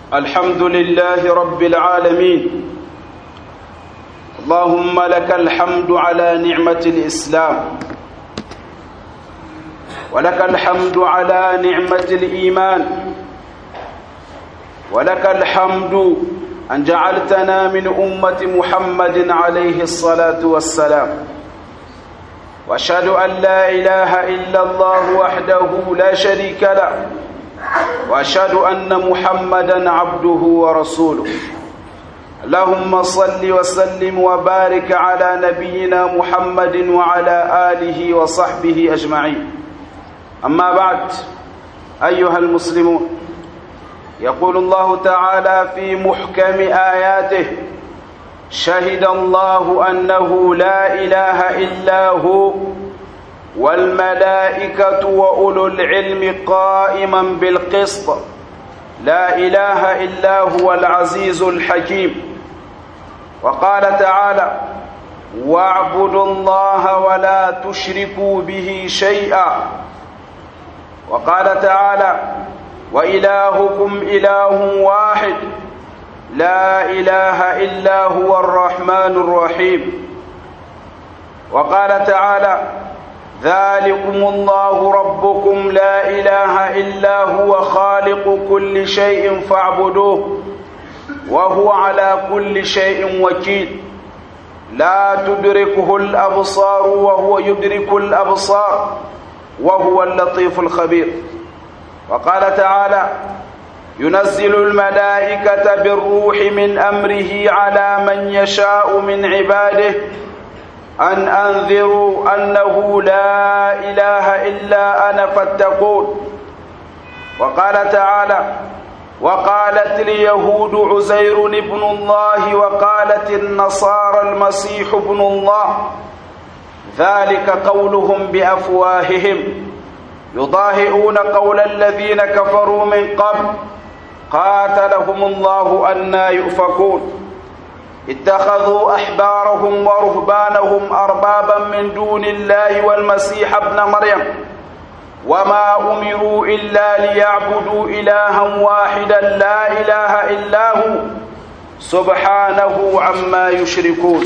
الحمد لله رب العالمين اللهم لك الحمد على نعمة الإسلام ولك الحمد على نعمة الإيمان ولك الحمد أن جعلتنا من أمة محمد عليه الصلاة والسلام وأشهد أن لا إله إلا الله وحده لا شريك له وأشهد أن محمدا عبده ورسوله اللهم صل وسلم وبارك على نبينا محمد وعلى آله وصحبه أجمعين أما بعد أيها المسلمون يقول الله تعالى في محكم آياته شهد الله أنه لا إله إلا هو والملائكة وأولو العلم قائما بالقسط لا إله إلا هو العزيز الحكيم وقال تعالى واعبدوا الله ولا تشركوا به شيئا وقال تعالى وإلهكم إله واحد لا إله إلا هو الرحمن الرحيم وقال تعالى ذلكم الله ربكم لا إله إلا هو خالق كل شيء فاعبدوه وهو على كل شيء وكيل لا تدركه الأبصار وهو يدرك الأبصار وهو اللطيف الخبير وقال تعالى ينزل الملائكة بالروح من أمره على من يشاء من عباده أن أنذروا أنه لا إله إلا أنا فاتقون وقال تعالى وقالت اليهود عزير ابن الله وقالت النصارى المسيح ابن الله ذلك قولهم بأفواههم يضاهئون قول الذين كفروا من قبل قاتلهم الله أنا يؤفكون اتخذوا أحبارهم ورهبانهم أربابا من دون الله والمسيح ابن مريم وما أمروا إلا ليعبدوا إلها واحدا لا إله إلا هو سبحانه عما يشركون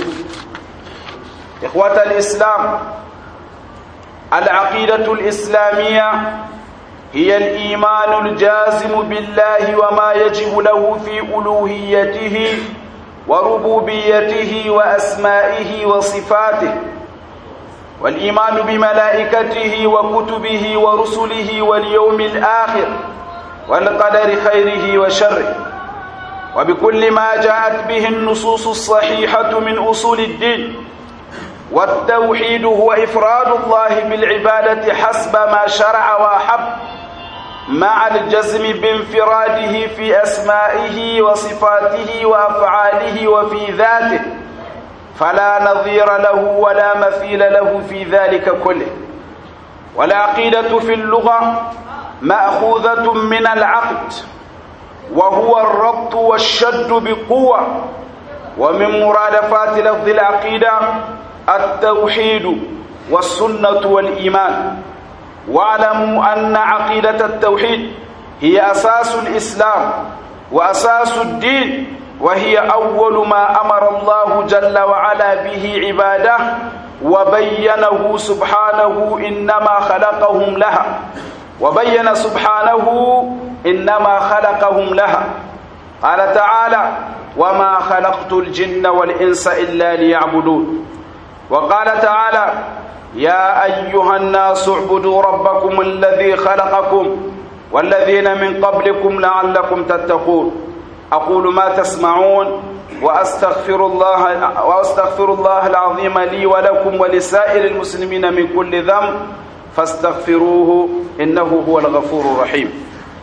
إخوة الإسلام العقيدة الإسلامية هي الإيمان الجازم بالله وما يجب له في ألوهيته وربوبيته وأسمائه وصفاته والإيمان بملائكته وكتبه ورسله واليوم الآخر والقدر خيره وشره وبكل ما جاءت به النصوص الصحيحة من أصول الدين والتوحيد هو إفراد الله بالعبادة حسب ما شرع وأحب مع الجزم بانفراده في أسمائه وصفاته وأفعاله وفي ذاته فلا نظير له ولا مثيل له في ذلك كله والعقيدة في اللغة مأخوذة من العقد وهو الربط والشد بقوة ومن مرادفات لفظ العقيدة التوحيد والسنة والإيمان واعلموا أن عقيدة التوحيد هي أساس الإسلام وأساس الدين وهي أول ما أمر الله جل وعلا به عباده وبينه سبحانه إنما خلقهم لها وبين سبحانه إنما خلقهم لها قال تعالى وما خلقت الجن والإنس إلا ليعبدون وقال تعالى يا أيها الناس اعبدوا ربكم الذي خلقكم والذين من قبلكم لعلكم تتقون أقول ما تسمعون وأستغفر الله وأستغفر الله العظيم لي ولكم ولسائر المسلمين من كل ذنب فاستغفروه إنه هو الغفور الرحيم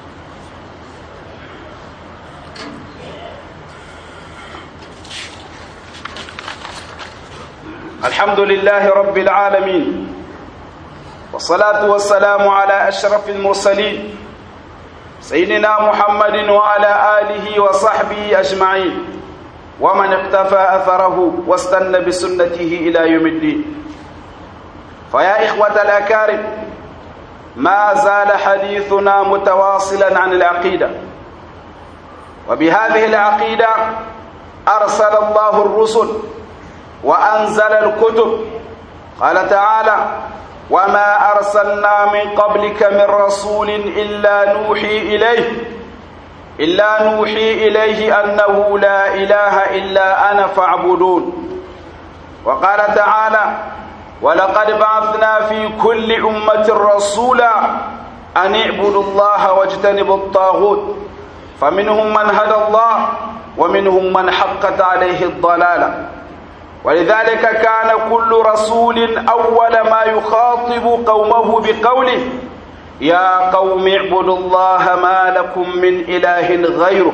الحمد لله رب العالمين والصلاة والسلام على أشرف المرسلين سيدنا محمد وعلى آله وصحبه أجمعين ومن اقتفى أثره واستنى بسنته إلى يوم الدين فيا إخوة الأكارم ما زال حديثنا متواصلا عن العقيدة وبهذه العقيدة أرسل الله الرسل وأنزل الكتب قال تعالى وما أرسلنا من قبلك من رسول إلا نوحي إليه إلا نوحي إليه أنه لا إله إلا أنا فاعبدون وقال تعالى ولقد بعثنا في كل أمة رسولا أن اعبدوا الله واجتنبوا الطاغوت فمنهم من هدى الله ومنهم من حقت عليه الضلالة ولذلك كان كل رسول أول ما يخاطب قومه بقوله يا قوم اعبدوا الله ما لكم من إله غيره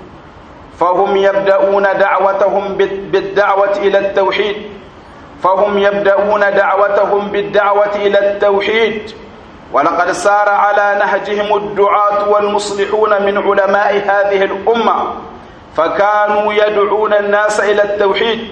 فهم يبدأون دعوتهم بالدعوة إلى التوحيد فهم يبدأون دعوتهم بالدعوة إلى التوحيد ولقد سار على نهجهم الدعاة والمصلحون من علماء هذه الأمة فكانوا يدعون الناس إلى التوحيد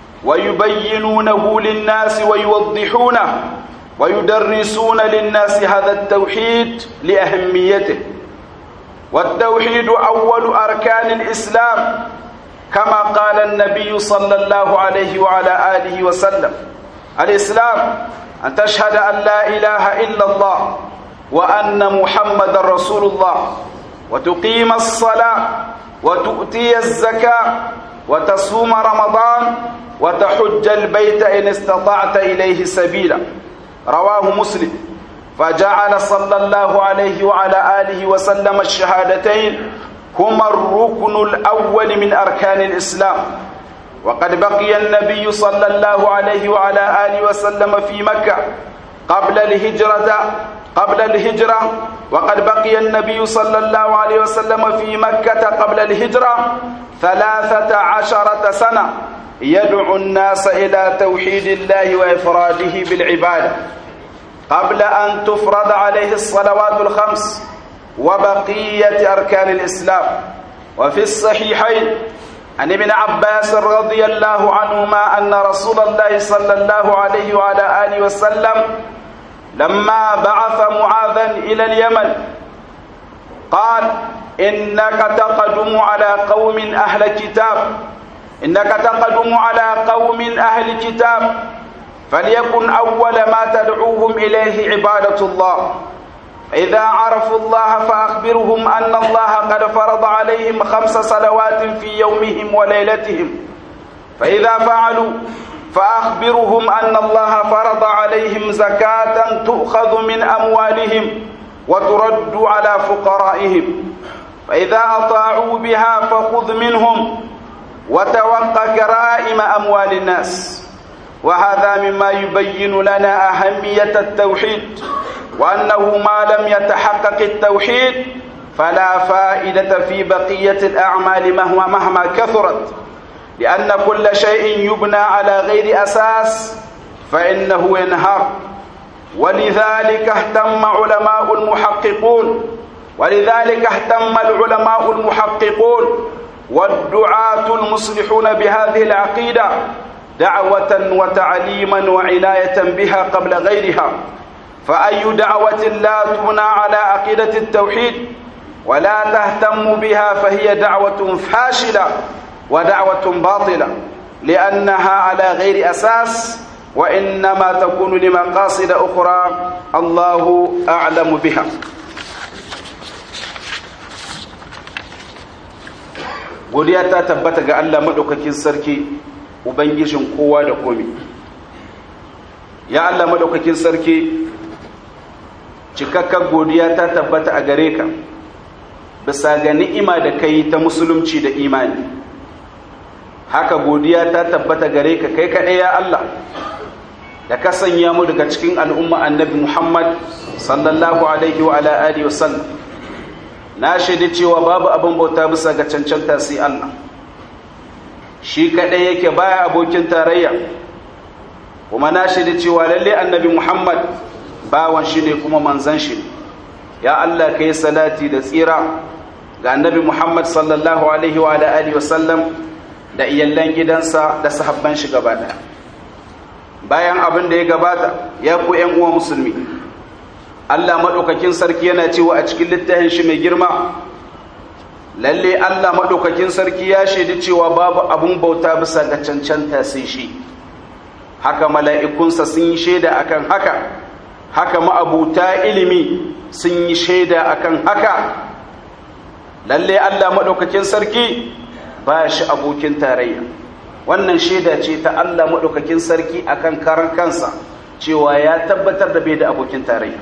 ويبينونه للناس ويوضحونه ويدرسون للناس هذا التوحيد لأهميته والتوحيد أول أركان الإسلام كما قال النبي صلى الله عليه وعلى آله وسلم الإسلام أن تشهد أن لا إله إلا الله وأن محمد رسول الله وتقيم الصلاة وتؤتي الزكاة وتصوم رمضان وتحج البيت إن استطعت إليه سبيلا رواه مسلم فجعل صلى الله عليه وعلى آله وسلم الشهادتين هما الركن الأول من أركان الإسلام وقد بقي النبي صلى الله عليه وعلى آله وسلم في مكة قبل الهجرة قبل الهجرة وقد بقي النبي صلى الله عليه وسلم في مكة قبل الهجرة ثلاثة عشرة سنة يدعو الناس إلى توحيد الله وإفراده بالعبادة قبل أن تفرض عليه الصلوات الخمس وبقية أركان الإسلام وفي الصحيحين عن ابن عباس رضي الله عنهما أن رسول الله صلى الله عليه وعلى آله وسلم لما بعث معاذا إلى اليمن قال إنك تقدم على قوم أهل كتاب إنك تقدم على قوم أهل كتاب فليكن أول ما تدعوهم إليه عبادة الله إذا عرفوا الله فأخبرهم أن الله قد فرض عليهم خمس صلوات في يومهم وليلتهم فإذا فعلوا فأخبرهم أن الله فرض عليهم زكاة تؤخذ من أموالهم وترد على فقرائهم فإذا أطاعوا بها فخذ منهم وتوقى كرائم أموال الناس وهذا مما يبين لنا أهمية التوحيد وأنه ما لم يتحقق التوحيد فلا فائدة في بقية الأعمال مهما مهما كثرت لأن كل شيء يبنى على غير أساس فإنه ينهار ولذلك اهتم علماء المحققون ولذلك اهتم العلماء المحققون والدعاة المصلحون بهذه العقيدة دعوة وتعليما وعناية بها قبل غيرها فأي دعوة لا تبنى على عقيدة التوحيد ولا تهتم بها فهي دعوة فاشلة ودعوة باطلة لأنها على غير أساس وإنما تكون لمقاصد أخرى الله أعلم بها godiya ta tabbata ga Allah madaukakin sarki ubangijin kowa da komi ya Allah madaukakin sarki cikakken godiya ta tabbata a gare ka bisa ga ni'ima da kai ta musulunci da imani haka godiya ta tabbata gare ka kai kaɗai ya Allah da ka sanya mu daga cikin al'umma annabi Muhammad sallallahu alaihi wa ala alihi wasallam na shaidi cewa babu abin bauta bisa ga cancanta sai Allah shi kaɗai yake baya abokin tarayya kuma na shaidi cewa lalle annabi Muhammad bawan shi ne kuma manzan shi ne ya Allah ka yi salati da tsira ga annabi Muhammad sallallahu alaihi wa alihi wasallam da iyallan gidansa da sahabban shi gaba daya bayan abin da ya gabata ya ku ƴan uwa musulmi Allah madaukakin sarki yana cewa a cikin littafin shi mai girma lalle Allah maɗaukakin sarki ya shaidi cewa babu abun bauta bisa ga cancanta sai shi haka mala'ikunsa sun yi shaida akan haka haka ma'abuta ilimi sun yi shaida akan haka lalle Allah maɗaukakin sarki ba shi abokin tarayya wannan shaida ce ta Allah maɗaukakin sarki akan karan kansa cewa ya tabbatar da bai da abokin tarayya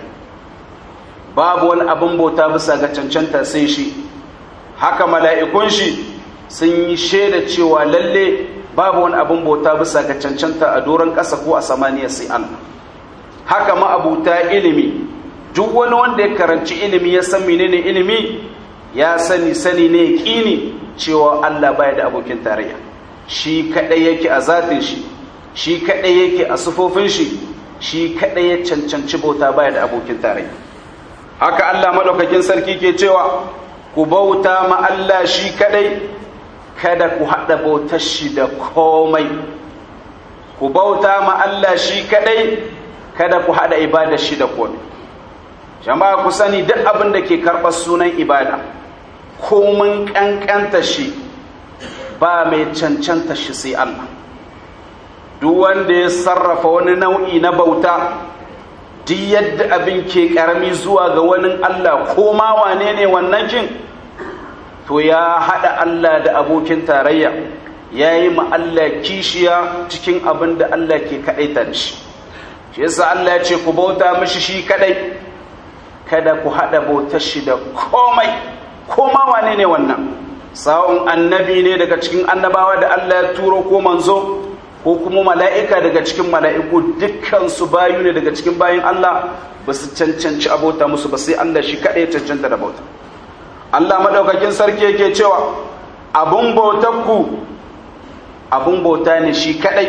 babu wani abin bauta bisa ga cancanta sai shi haka mala'ikun shi sun yi shaida cewa lalle babu wani abin bauta bisa ga cancanta a doron ƙasa ko a samaniya sai Allah haka ma'abuta ilimi duk wani wanda ya karanci ilimi ya san menene ilimi ya sani sani ne kini cewa Allah baya da abokin tarayya shi kadai yake a zatin shi shi kadai yake a sufofin shi shi kadai ya cancanci bauta baya da abokin tarayya haka Allah madaukakin sarki ke cewa ku bauta ma Allah shi kadai kada ku hada bautar shi da komai ku bauta ma Allah shi kadai kada ku hada ibadar shi da komai jama'a ku sani duk abin da ke karɓar sunan ibada komin ƙanƙanta shi ba mai cancanta shi sai Allah duk wanda ya sarrafa wani nau'i na bauta duk yadda abin ke ƙarami zuwa ga wani Allah ko ma wane ne wannan kin to ya haɗa Allah da abokin tarayya ya yi ma Allah kishiya cikin abin da Allah ke kaɗaita da shi shi yasa Allah ya ce ku bauta mishi shi kaɗai kada ku haɗa bautar shi da komai ko ma wane ne wannan sa'un annabi ne daga cikin annabawa da Allah ya turo ko manzo ko kuma mala'ika daga cikin mala'iku dukkan su bayu ne daga cikin bayin Allah ba su cancanci abota musu ba sai Allah shi kaɗai cancanta da bauta Allah madaukakin sarki yake cewa abun bautar ku abun bauta ne shi kaɗai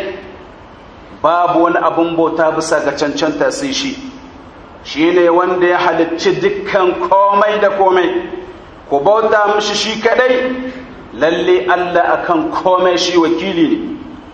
babu wani abun bauta bisa ga cancanta sai shi shi ne wanda ya halicci dukkan komai da komai ku bauta mishi shi kadai lalle Allah akan komai shi wakili ne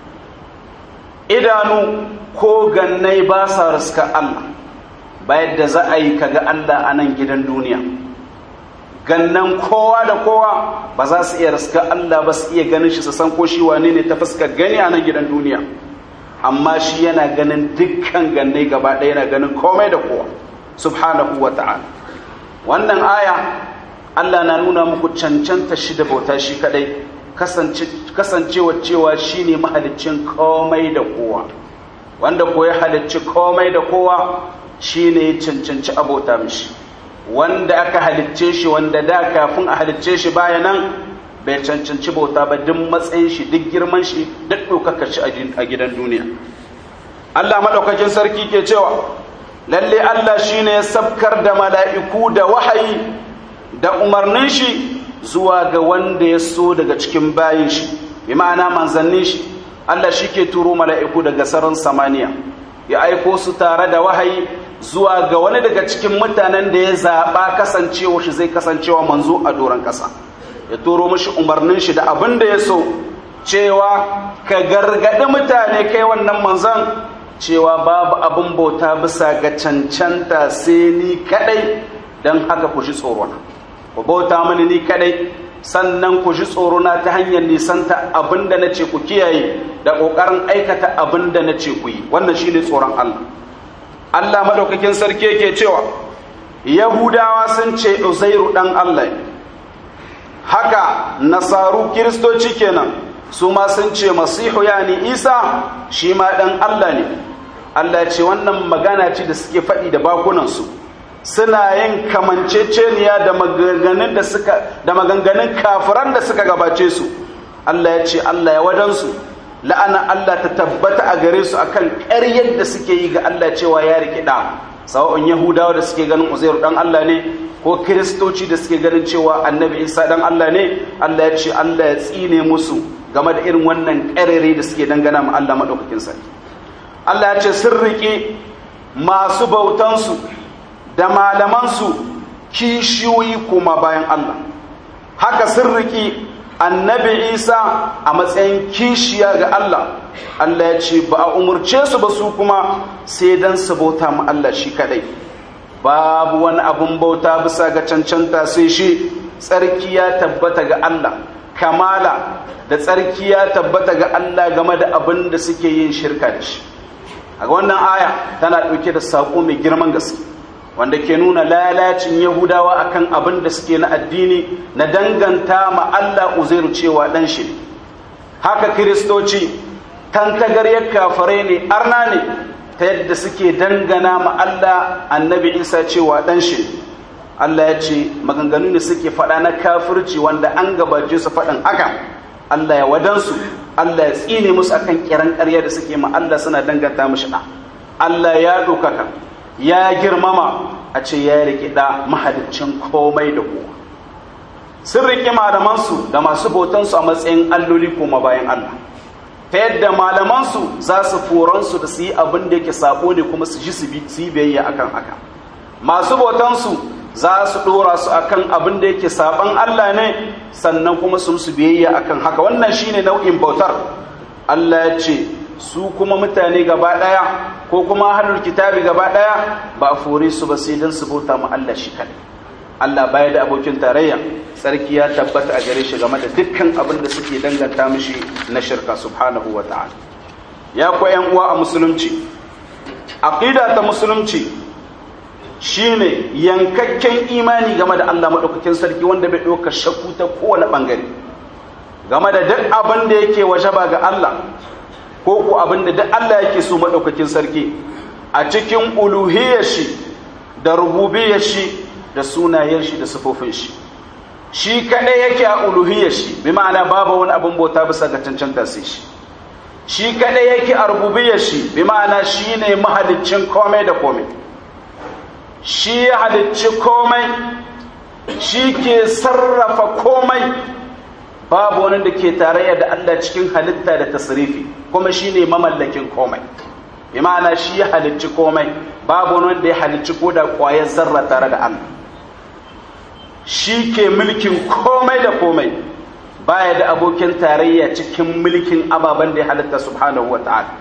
idanu ko gannai ba sa riska Allah bayan da za a yi kaga Allah a nan gidan duniya gannan kowa da kowa ba za su iya riska Allah ba su iya ganin shi su san ko shi wane ne ta fuskar gani a nan gidan duniya amma shi yana ganin dukkan gannai gaba ɗaya yana ganin komai da kowa subhanahu wa ta'ala wannan aya Allah na nuna muku cancanta shi da bauta shi kadai kasancewa cewa shi ne mahaliccin komai da kowa wanda ko ya halicci komai da kowa shi ne ya cancanci abota mishi wanda aka halicce shi wanda da kafin a halicce shi baya nan bai cancanci bauta ba duk matsayin shi duk girman shi duk ɗaukaka shi a gidan duniya Allah maɗaukakin sarki ke cewa lalle Allah shi ne ya sabkar da mala'iku da wahayi da umarnin shi zuwa ga wanda ya so daga cikin bayin shi bi ma'ana manzannin shi Allah shi ke turo mala'iku daga saran samaniya ya aiko su tare da wahayi zuwa ga wani daga cikin mutanen da ya zaɓa kasancewa shi zai kasancewa manzo a doron ƙasa ya turo mashi umarnin shi da abin da ya so cewa ka gargaɗi mutane kai wannan manzan cewa babu abin bauta bisa ga cancanta sai ni kaɗai don haka ku ji tsorona ku bauta mani ni kaɗai sannan ku ji tsorona ta hanyar nisanta abin da na ce ku kiyaye da ƙoƙarin aikata abin da na ce ku yi wannan shi ne tsoron Allah Allah maɗaukakin sarki yake cewa Yahudawa sun ce Uzairu ɗan Allah haka nasaru kiristoci kenan su ma sun ce masihu yani isa shi ma ɗan allah ne allah ce wannan magana ce da suke faɗi da bakunansu suna yin kamanceceniya da maganganun da suka da maganganun kafiran da suka gabace su allah ya ce allah ya wadansu la'ana allah ta tabbata a gare su akan ƙaryar da suke yi ga allah cewa ya rikida sawa'un yahudawa da suke ganin uzairu dan allah ne ko kiristoci da suke ganin cewa annabi isa dan allah ne allah ya ce allah ya tsine musu game da irin wannan ƙarere da suke dangana ma allah maɗaukakin sarki allah ya ce sun riƙe masu bautansu da malamansu kishiyoyi kuma bayan allah haka sun riƙe annabi isa a matsayin kishiya ga allah allah ya ce ba a umarce su ba su kuma sai don su bauta ma allah shi kadai babu wani abun bauta bisa ga cancanta sai shi tsarki ya tabbata ga Allah kamala da tsarki ya tabbata ga Allah game da abin da suke yin shirka da shi a wannan aya tana ɗauke da saƙo mai girman gaske wanda ke nuna lalacin yahudawa akan abin da suke na addini na danganta ma Allah uzairu cewa ɗan shi haka kiristoci tantagaryar kafarai ne arna ne ta yadda suke dangana ma Allah annabi isa cewa ɗan shi Allah ya ce maganganu ne suke faɗa na kafirci wanda an gabace su faɗin haka Allah ya wadansu Allah ya tsine musu akan kiran ƙarya da suke ma Allah suna danganta mishi ɗa Allah ya ɗaukaka ya girmama a ce ya riƙe ɗa mahaliccin komai da kowa sun riƙe malamansu da masu bautansu a matsayin alloli koma bayan Allah ta yadda malamansu za su foransu da su yi abin da yake sabo ne kuma su ji su yi biyayya akan haka masu bautansu za su ɗora su akan abin da yake saban Allah ne sannan kuma su musu biyayya akan haka wannan shine nau'in bautar Allah ya ce su kuma mutane gaba ɗaya ko kuma ahlul kitabi gaba ɗaya ba a fore su ba sai don su bauta ma Allah shi kadai Allah baya da abokin tarayya sarki ya tabbata a gare shi game da dukkan abin da suke danganta mishi na shirka subhanahu wa ta'ala ya ku ƴan uwa a musulunci aqida ta musulunci shine yankakken imani game da Allah madaukakin sarki wanda bai ɗauka shakku ta kowane bangare game da duk abin da yake wajaba ga Allah ko ku abin da duk Allah yake so madaukakin sarki a cikin uluhiyyar shi da rububiyyar shi da sunayen shi da sifofin shi shi kadai yake a uluhiyyar shi bi ma'ana babu wani abin bauta bisa ga cancanta sai shi shi kadai yake a rububiyyar shi bi ma'ana shine mahaliccin komai da komai shi ya halicci komai shi ke sarrafa komai babu wani da ke tarayya da Allah cikin halitta da tasrifi kuma shine mamallakin komai bi ma'ana shi ya halicci komai babu wani wanda ya halicci ko da ƙwayar zarra tare da Allah shi ke mulkin komai da komai baya da abokin tarayya cikin mulkin ababen da ya halitta subhanahu wata'ala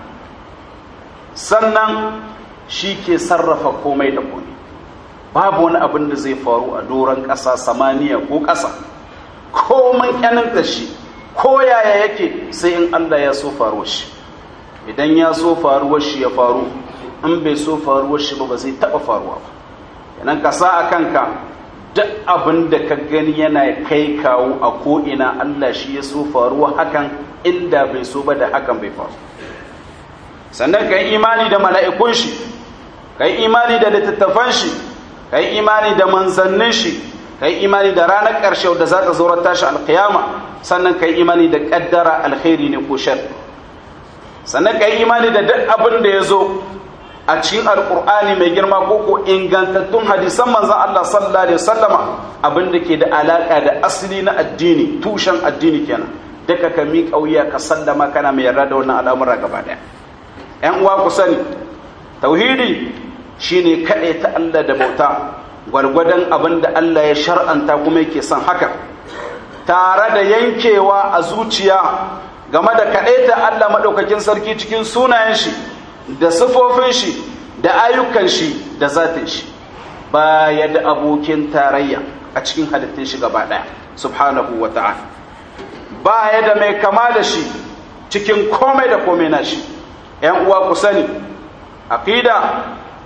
sannan shi ke sarrafa komai da komai babu wani abin da zai faru a doron ƙasa samaniya ko ƙasa komai ƙyaninta shi ko yaya yake sai in Allah ya so faruwar shi idan ya so faruwar shi ya faru in bai so faruwar shi ba ba zai taɓa faruwa ba yanan ka sa a kanka duk abin da ka gani yana kai kawo a ko'ina Allah shi ya so faruwa hakan inda bai so ba da hakan bai faru sannan ka yi imani da mala'ikun shi ka yi imani da littattafan shi ka yi imani da manzannin shi ka yi imani da ranar ƙarshe da za ta zaurar tashi alkiyama sannan ka yi imani da ƙaddara alkhairi ne ko shar sannan ka yi imani da duk abin da ya zo a cikin alkur'ani mai girma ko ko ingantattun hadisan manzan Allah sallallahu alaihi wasallama abin da ke da alaka da asali na addini tushen addini kenan duka ka mi kauya ka sallama kana mai yarda da wannan al'amura gaba daya ƴan uwa ku sani tauhidi shine kaɗai ta Allah da bauta gwargwadon abin da Allah ya shar'anta kuma yake son haka tare da yankewa a zuciya game da kaɗaita Allah maɗaukakin sarki cikin sunayen shi da sifofin shi da ayyukan shi da zatin shi baya da abokin tarayya a cikin halittun shi gaba ɗaya subhanahu wa ta'ala baya da mai kama da shi cikin komai da komai na shi ‘yan uwa ku sani aqida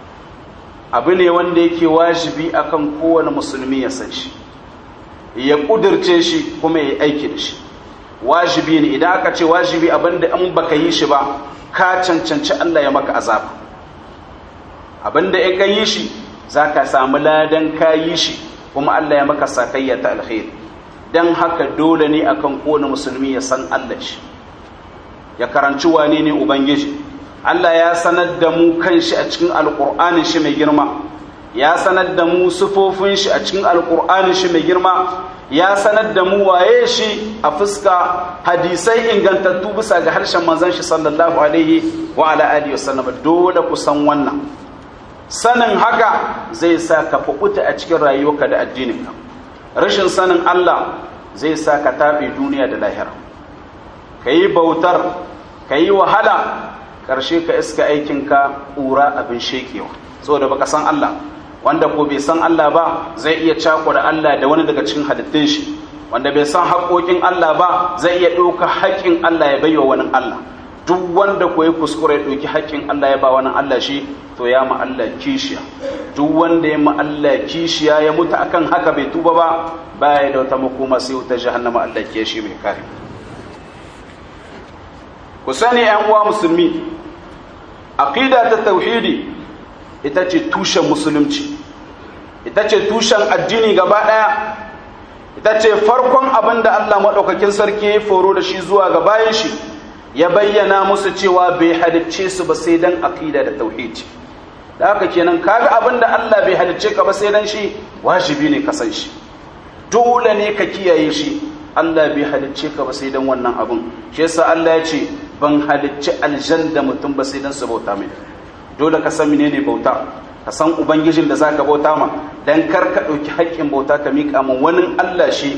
abu ne wanda yake wajibi akan kowane musulmi ya san shi ya ƙudurce shi kuma ya aiki da shi wajibi ne idan aka ce wajibi abinda in baka yi shi ba ka cancanci Allah ya maka azaba abinda in ka yi shi za ka samu ladan ka yi shi kuma Allah ya maka sakayya ta alkhairi dan haka dole ne akan kowane musulmi ya san Allah shi ya karanci wane ne ubangiji Allah ya sanar da mu kanshi a cikin alkur'anin shi mai girma ya sanar da mu sufofin shi a cikin alkur'anin shi mai girma ya sanar da mu waye shi a fuska hadisai ingantattu bisa ga harshen manzon shi sallallahu alaihi wa ala alihi wasallam dole ku san wannan sanin haka zai sa ka fukuta a cikin rayuwarka da addininka rashin sanin Allah zai sa ka tabe duniya da lahira ka yi bautar ka yi wahala ƙarshe ka iska aikinka ƙura abin shekewa saboda baka san Allah wanda ko bai san Allah ba zai iya cakura Allah da wani daga cikin halittun shi wanda bai san haƙoƙin Allah ba zai iya ɗauka haƙƙin Allah ya baiwa wani Allah duk wanda ko ya kuskure ya ɗauki haƙƙin Allah ya ba wani Allah shi to ya ma Allah kishiya duk wanda ya ma Allah kishiya ya mutu akan haka bai tuba ba baya da wata makoma sai wuta jahannama Allah ke shi mai kare ku sani ƴan uwa musulmi aqida ta tauhidi ita ce tushen musulunci ita ce tushen addini gaba ɗaya ita ce farkon abin da Allah maɗaukakin sarki ya foro da shi zuwa ga bayan shi ya bayyana musu cewa bai halicce su ba sai dan aqida da tauhidi da haka kenan kaga abin da Allah bai halicce ka ba sai dan shi wajibi ne ka san shi dole ne ka kiyaye shi Allah bai halicce ka ba sai dan wannan abin shi yasa Allah ya ce ban halicci aljanna mutum ba sai dan su bauta mai dole ka san menene bauta ka san ubangijin da zaka bauta ma dan kar ka dauki haƙƙin bauta ka mika ma wani Allah shi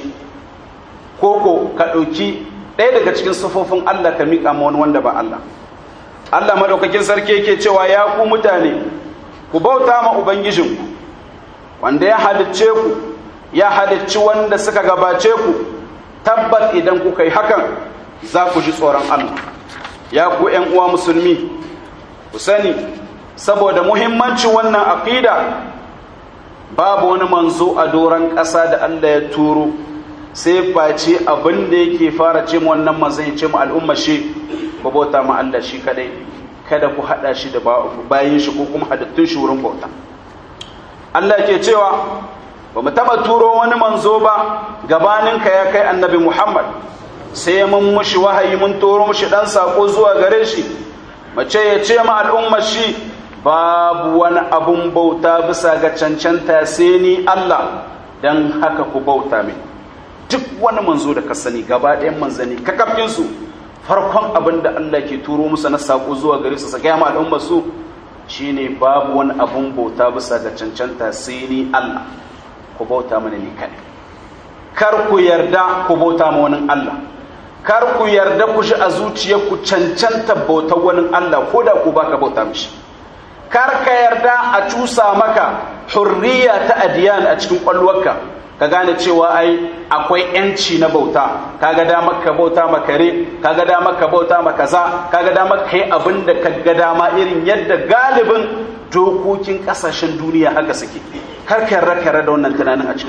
koko ka dauki ɗaya daga cikin sufofin Allah ka mika ma wani wanda ba Allah Allah madaukakin sarki yake cewa ya ku mutane ku bauta ma ubangijinku wanda ya halicce ku ya halicci wanda suka gabace ku tabbat idan kuka yi hakan za ku ji tsoron Allah ya ku ƴan uwa musulmi ku sani saboda muhimmancin wannan aqida babu wani manzo a doron ƙasa da Allah ya turo sai face abin da yake fara ce mu wannan manzon ya ce mu al'umma shi ku bauta ma Allah shi kadai kada ku hada shi da bayin shi ko kuma hadattun shi wurin bauta Allah ke cewa ba mu taba turo wani manzo ba gabanin ka ya kai annabi Muhammad sai mun mushi wahayi mun turo mushi dan sako zuwa gare shi mace ya ce ma al'ummar shi babu wani abun bauta bisa ga cancanta sai ni Allah don haka ku bauta min duk wani manzo da ka sani gaba ɗayan manzanni kakafin su farkon abin da Allah ke turo musu na sako zuwa gare su saka ma al'ummar su shine babu wani abun bauta bisa ga cancanta sai ni Allah ku bauta mana ni kaɗai kar ku yarda ku bauta ma wani Allah kar ku yarda ku shi a zuciyarku cancanta bautar wani Allah ko da ku baka bauta mishi kar ka yarda a cusa maka hurriya ta adiyan a cikin kwalwarka ka gane cewa ai akwai yanci na bauta kaga damar ka bauta ma kare kaga damar ka bauta ma kaza kaga damar ka yi abin da ka ga dama irin yadda galibin dokokin kasashen duniya haka suke kar ka yarda ka da wannan tunanin a cikin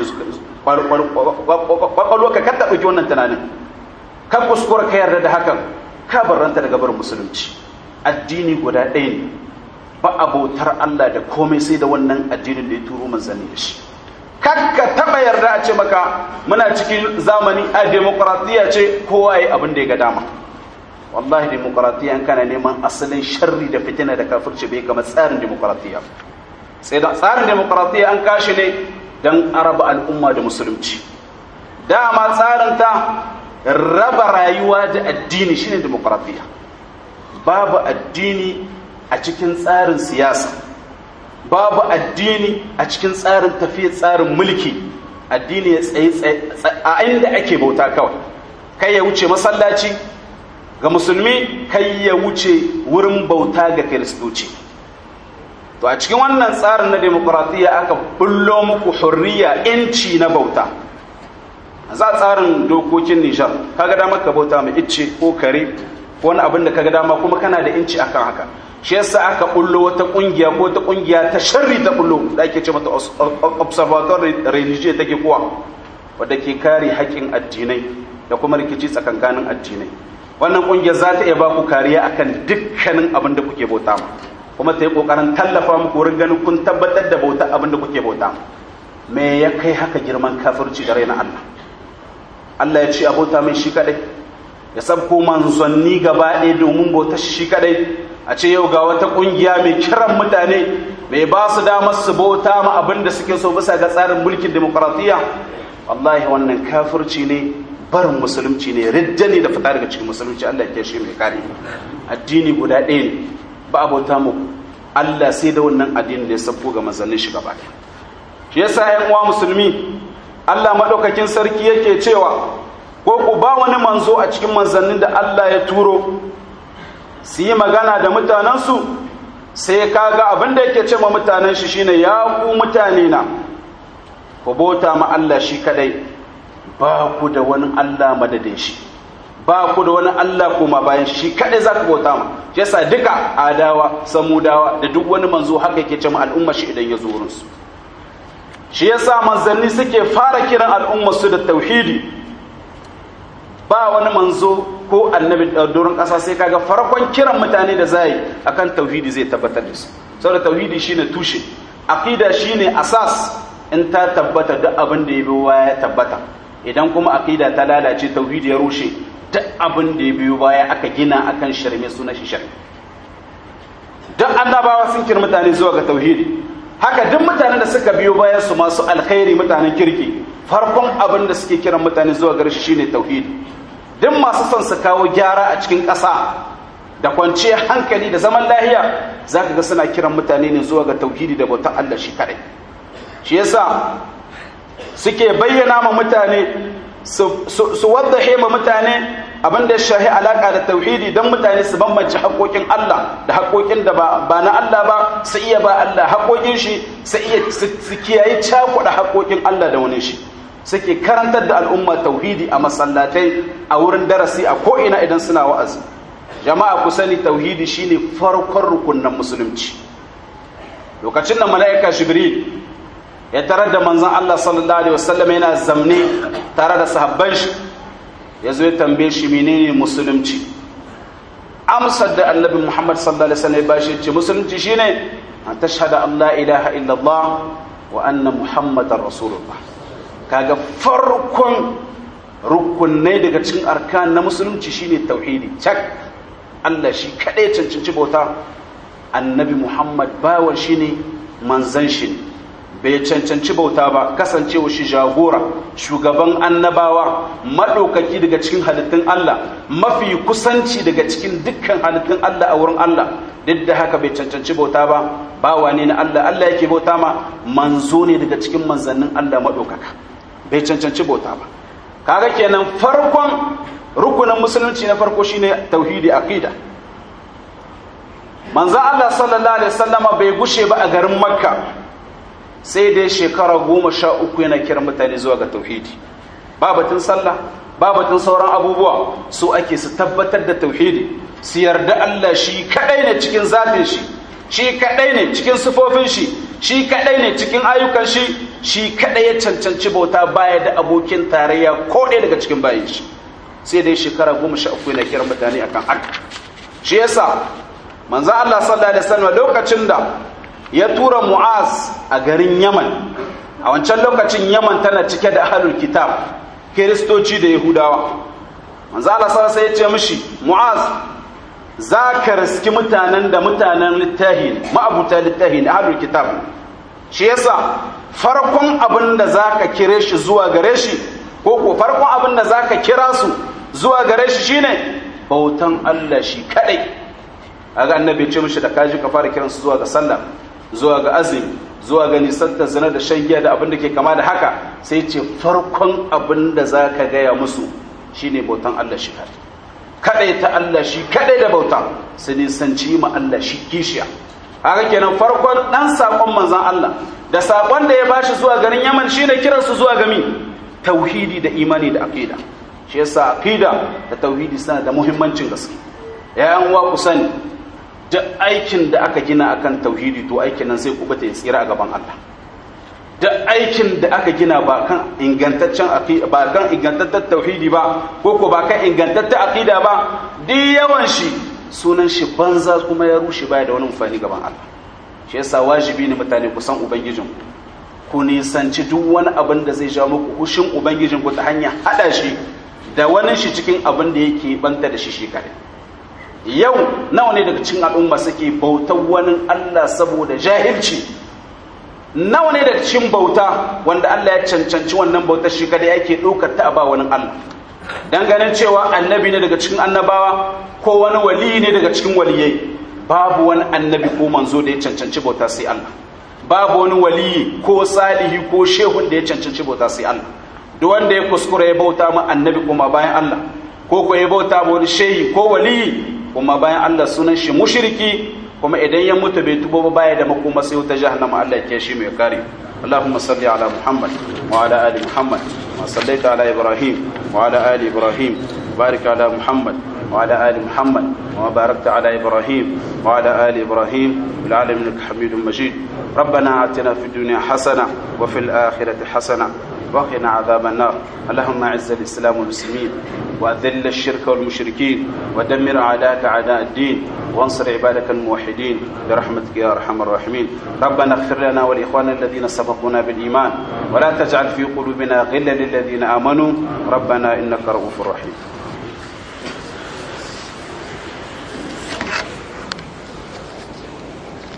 kwakwalwarka ka taɓa wannan tunanin ka kuskura ka yarda da hakan ka barranta daga barin musulunci addini guda ɗaya ne ba abotar Allah da komai sai da wannan addinin da ya turo manzanni da shi kakka taba yarda a ce maka muna cikin zamani a demokratiya ce kowa ya abin da ya ga dama wallahi demokratiya an kana neman asalin sharri da fitina da kafirci bai kama tsarin demokratiya sai da tsarin demokratiya an kashi ne don araba al'umma da musulunci dama tsarin ta raba rayuwa da addini shine demokratiya babu addini a cikin tsarin siyasa babu addini a cikin tsarin tafiya tsarin mulki addini ya tsaye a inda ake bauta kawai kai ya wuce masallaci ga musulmi kai ya wuce wurin bauta ga kiristoci to a cikin wannan tsarin na demokuraɗiyya aka bullo muku hurriya inci na bauta za tsarin dokokin nijar kaga dama ka bauta mai icce ko kare ko wani abin da kaga dama kuma kana da inci akan haka shi yasa aka bullo wata kungiya ko ta kungiya ta sharri ta bullo da ake ce mata observatory religieux take kuwa wadda ke kare haƙƙin addinai da kuma rikici tsakankanin addinai wannan kungiyar za ta iya ba ku kariya akan dukkanin abin da kuke bauta ma kuma ta yi kokarin tallafa muku wurin ganin kun tabbatar da bauta abin da kuke bauta me ya kai haka girman kafirci da raina Allah Allah ya ce abota mai shi kadai ya sabko manzanni gaba ɗaya domin bautar shi kadai a ce yau ga wata ƙungiya mai kiran mutane mai ba su damar su bauta ma abin da suke so bisa ga tsarin mulkin demokaratiyya wallahi wannan kafirci ne barin musulunci ne ridda ne da fita daga cikin musulunci Allah ya shi mai kare addini guda ɗaya ne ba a bauta mu Allah sai da wannan addini da ya sabko ga manzannin shi gaba ɗaya shi yasa ƴan uwa musulmi Allah madaukakin sarki yake cewa ko ku ba wani manzo a cikin manzannin da Allah ya turo su yi magana da mutanensu sai kaga abin da yake ce ma mutanen shi shine ya ku mutane na ku bauta ma Allah shi kadai ba ku da wani Allah madadin shi ba ku da wani Allah kuma bayan shi kadai za ku bauta ma shi yasa duka adawa samudawa da duk wani manzo haka yake ce ma al'umma shi idan ya zo wurin su shi yasa manzanni suke fara kiran al'umma su da tauhidi ba wani manzo ko annabi doron ƙasa sai kaga farkon kiran mutane da zai akan tauhidi zai tabbatar da su saboda tauhidi shine tushe aqida shine asas in ta tabbata duk abin da ya biyo baya ya tabbata idan kuma aqida ta lalace tauhidi ya rushe duk abin da ya biyo baya aka gina akan shirme suna shi shirme duk annabawa sun kira mutane zuwa ga tauhidi haka duk mutanen da suka biyo bayan su masu alkhairi mutanen kirki farkon abin da suke kiran mutane zuwa gare shi shine tauhidi duk masu son su kawo gyara a cikin ƙasa da kwanciyar hankali da zaman lahiya za ka ga suna kiran mutane ne zuwa ga tauhidi da bautar Allah shi kaɗai shi yasa suke bayyana ma mutane su wadda ma mutane abin da ya shahi alaƙa da tauhidi don mutane su bambance haƙoƙin Allah da haƙoƙin da ba na Allah ba su iya ba Allah haƙoƙin shi su iya su kiyaye cakuɗa haƙoƙin Allah da wani shi suke karantar da al'umma tauhidi a masallatai a wurin darasi a ko'ina idan suna wa'azi jama'a ku sani tauhidi shine farkon rukunin musulunci lokacin da mala'ika jibril ya tarar da manzon Allah sallallahu alaihi wasallam yana zamne tare da sahabban shi ya zo ya tambaye shi menene musulunci amsar da annabi Muhammad sallallahu alaihi wasallam ya bashi ce musulunci shine an tashhada Allah ilaha illallah wa anna muhammadar rasulullah kaga farkon rukunai daga cikin arkan na musulunci shine tauhidi cak Allah shi kadai cancanci bauta annabi Muhammad bawan shi ne manzan shi ne bai cancanci bauta ba kasancewa shi jagora shugaban annabawa maɗaukaki daga cikin halittun Allah mafi kusanci daga cikin dukkan halittun Allah a wurin Allah duk da haka bai cancanci bauta ba bawa ne na Allah Allah yake bauta ma manzo ne daga cikin manzannin Allah maɗaukaka bai cancanci bauta ba kaga kenan farkon rukunin musulunci na farko shine tauhidi aqida manzo Allah sallallahu alaihi wasallama bai gushe ba a garin makka sai dai shekara goma sha uku yana kiran mutane zuwa ga tauhidi ba batun sallah ba batun sauran abubuwa su ake su tabbatar da tauhidi su yarda Allah shi kadai ne cikin zatin shi shi kadai ne cikin sifofin shi shi kadai ne cikin ayyukan shi shi kadai ya cancanci bauta baya da abokin tarayya ko ɗaya daga cikin bayan shi sai dai shekara goma sha uku yana kiran mutane akan haka shi yasa manzo Allah sallallahu alaihi wasallam lokacin da ya tura Mu'az a garin Yaman a wancan lokacin Yaman tana cike da ahlul kitab kiristoci da yahudawa manzo Allah sallallahu alaihi wasallam ya ce mishi Mu'az za ka riski mutanen da mutanen littahi ma'abuta littahi ahlul kitab shi yasa farkon abin da zaka kire shi zuwa gare shi ko ko farkon abin da zaka kira su zuwa gare shi shine bautan Allah shi kadai kaga annabi ya ce mishi da kaji ka fara kiransu zuwa ga sallah zuwa ga azumi zuwa ga nisantar zina da shan giya da abin da ke kama da haka sai ce farkon abin da za ka gaya musu shine bautan Allah shi kadai kadai ta Allah shi kadai da bauta su nisanci ma Allah shi kishiya haka kenan farkon dan sakon manzon Allah da sakon da ya bashi zuwa garin Yaman shine kiransu zuwa ga mi tauhidi da imani da aqida shi yasa aqida da tauhidi suna da muhimmancin gaske yayan uwa ku sani duk aikin da aka gina akan tauhidi to aikin nan sai kubuta ya tsira a gaban Allah duk aikin da aka gina ba kan ingantaccen ba kan ingantaccen tauhidi ba ko ko ba kan ingantaccen aqida ba duk yawan shi sunan shi banza kuma ya rushe baya da wani amfani gaban Allah shi yasa wajibi ne mutane ku san ubangijin ku nisanci duk wani abin da zai jawo muku hushin ubangijin ku ta hanya hada shi da wani shi cikin abin da yake banta da shi shi kare yau nawa ne daga cikin al'umma suke bautar wani Allah saboda jahilci nawa ne daga cikin bauta wanda Allah ya cancanci wannan bautar shi kada yake ɗaukar ta ba wani Allah dan ganin cewa annabi ne daga cikin annabawa ko wani wali ne daga cikin waliyai babu wani annabi ko manzo da ya cancanci bauta sai Allah babu wani waliyi ko salihi ko shehun da ya cancanci bauta sai Allah duk wanda ya kuskura ya bauta ma annabi kuma bayan Allah ko ko ya bauta ma wani shehi ko waliyi kuma bayan Allah sunan shi mushriki kuma idan ya mutu bai tubo ba baya da makoma sai wuta jahannama Allah ya shi mai kare اللهم صل على محمد وعلى ال محمد وصليت على ابراهيم وعلى ال ابراهيم بارك على محمد وعلى ال محمد وباركت على ابراهيم وعلى ال ابراهيم في العالمين انك حميد مجيد ربنا آتنا في الدنيا حسنه وفي الاخره حسنه وقنا عذاب النار اللهم اعز الاسلام والمسلمين واذل الشرك والمشركين ودمر اعداءك اعداء الدين وانصر عبادك الموحدين برحمتك يا ارحم الراحمين ربنا اغفر لنا ولاخواننا الذين سبقونا بالايمان ولا تجعل في قلوبنا غلا للذين امنوا ربنا انك رؤوف رحيم